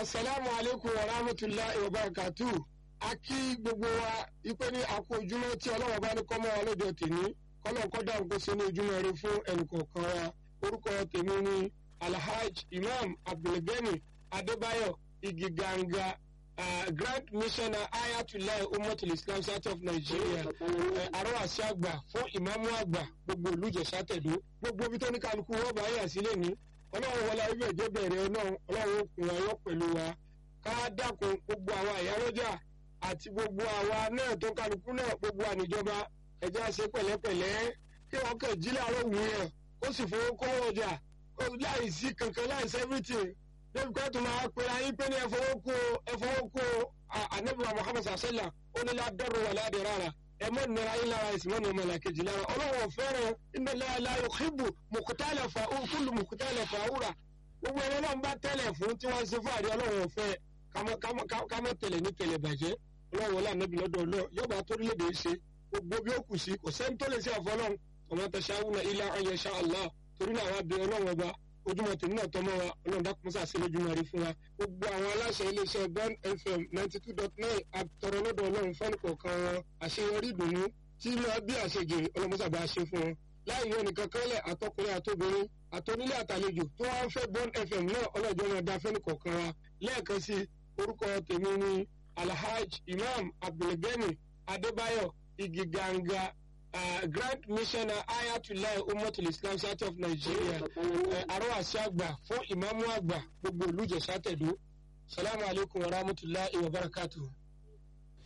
asalaamu aleykum wa rahmatulahi wa barakatu a kí gbogbo wa ipe ní àkó ojúmọ́ tí ọlọ́wọ́ bá ní kọ́mọ́ wa lọ́jọ́ tèmi kọ́lọ́ kọ́dà ń kó sínú ojúmọ́ rẹ fún ẹnìkọ̀ọ̀kan wa orúkọ tèmi ní alhaj imam abdulgani adébáyọ̀ igiganga uh, grand missioner ayatollah umatul islam south of nigeria arọ́wàsí àgbà fún ìmáàmù àgbà gbogbo olùjẹ̀sà tẹ̀dó gbogbo ibi tó ní kálukú wọ́n bá yà sílẹ̀ ní ọlọ́run wọlé ibẹ̀ jẹ́ bẹ̀rẹ̀ náà ọlọ́run òkun ayọ́ pẹ̀lú wa ká dákun gbogbo àwọn àyálọ́jà àti gbogbo àwa náà tó kálukú náà gbogbo àníjọba ẹ̀jẹ̀ ṣe pẹ̀lẹ́pẹ̀lẹ́ kí wọ́n kàn jí láàárọ̀ wù yẹn kó sì fowó kó ọjà láì sí kankan láì sí everything débi kó tó máa pera yín pé ní ẹfọwọ́ kó ẹfọwọ́ kó anabiwa muhammad sasala ó ní ládọ́rọ̀ wà ládẹ́ rárá ẹ mọ nira yín lára ẹsìn mọ ní ọmọ làkejì lára ọlọ́wọ́ fẹ́ràn iná láàlá yòókìbù mùkútàlẹ̀ fà ó kúlù mùkútàlẹ̀ fà ó rà gbogbo ẹni náà ń bá tẹ́lẹ̀ fún tí wọ́n ṣe fún àdé ọlọ́wọ́ fẹ́ kámọ́ tẹ̀lẹ̀ ní tẹ̀lẹ̀ bàjẹ́ ọlọ́wọ́ lànàbí lọ́dọ̀ ọlọ́ yọba torílẹ̀-èdè ṣe gbogbo bí ó kù sí kò sẹ́ni tó lè ṣe àfọlọ́n ọmọ tẹ̀síáwùnà ilé ayé ṣá allah torí náà wá bẹ ọlọ́wọ́ ọba ojúmọ̀ tèmi náà tọmọ wa ọlọ́run dákun sá sí lójúmọ̀ rí fún wa gbogbo àwọn aláṣẹ iléeṣẹ́ bon fm ninety two dot nine àtọ̀rọ̀ lọ́dọ̀ ọlọ́run fẹ́ni kọ̀ọ̀kan wọn àṣeyọrí ìdùnnú tí máa bí àṣejèrè ọlọ́mọsàbà ṣe fún wọn láì yọ nìkan kẹ́lẹ̀ àtọkùnrin àtobìnrin àtọ́nílé àtàlejò tó wá ń fẹ́ bon fm náà ọlọ́jọ́ máa da fẹ́ni kọ̀ọ̀kan wa lẹ́ẹ̀kan sí orúkọ tèmi ní alhaj imam abdulgani adébáyọ̀ igiganga uh, grand missioner ayatollah umatul islam south of nigeria arọ́wàsí àgbà fún ìmáàmù àgbà gbogbo olùjẹ̀sà tẹ̀dó salamu alaykum wa rahmatulahi wa barakatuhu.